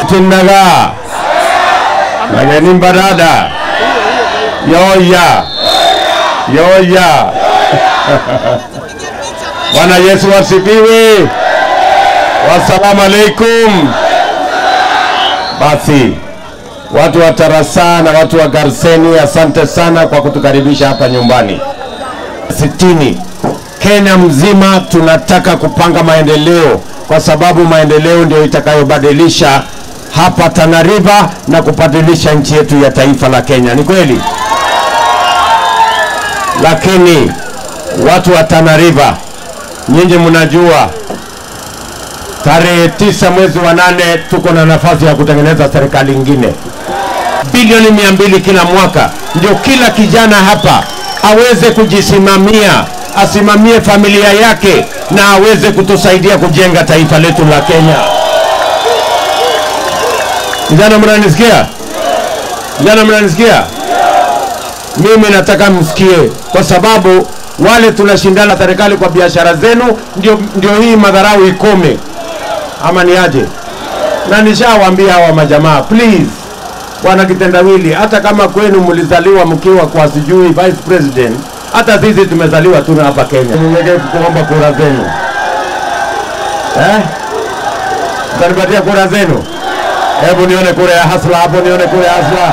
tinaga mageni mbarada yoya yoya Bwana Yesu wasifiwe. Wassalamu alaikum. Basi watu wa Tarasa na watu wa Garseni, asante sana kwa kutukaribisha hapa nyumbani. Sitini Kenya mzima tunataka kupanga maendeleo, kwa sababu maendeleo ndio itakayobadilisha hapa Tana River na kubadilisha nchi yetu ya taifa la Kenya. Ni kweli, lakini watu wa Tana River, nyinyi mnajua tarehe tisa mwezi wa nane tuko na nafasi ya kutengeneza serikali ingine bilioni mia mbili kila mwaka, ndio kila kijana hapa aweze kujisimamia, asimamie familia yake na aweze kutusaidia kujenga taifa letu la Kenya. Vijana, mnanisikia? Vijana, mnanisikia? Mimi nataka msikie, kwa sababu wale tunashindana serikali kwa biashara zenu, ndio, ndio hii madharau ikome, ama ni aje? Na nishawaambia hawa majamaa, please bwana kitendawili, hata kama kwenu mlizaliwa mkiwa kwa sijui vice president, hata sisi tumezaliwa tu hapa Kenya. Nyenyekevu kuomba kura zenu eh? Mtanipatia kura zenu? Hebu nione kura ya hasla hapo, nione kura ya hasla.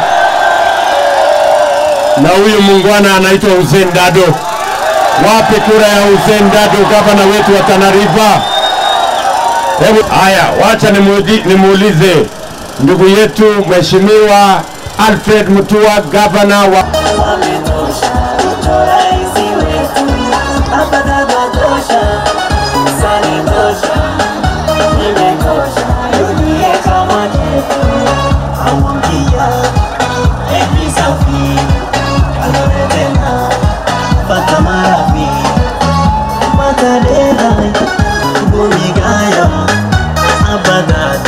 Na huyu muungwana anaitwa Hussein Dado. Wapi kura ya Hussein Dado, gavana wetu wa Tana River? Hebu haya, wacha nimuulize nimuulize ndugu yetu Mheshimiwa Alfred Mutua, gavana wa Wametosha, rais wetu, baba baba tosha, sani tosha, imetosha, dunia kama chetu, amwambia emi safi, kalore tena, pata marafi, matadera, bumigaya, abadada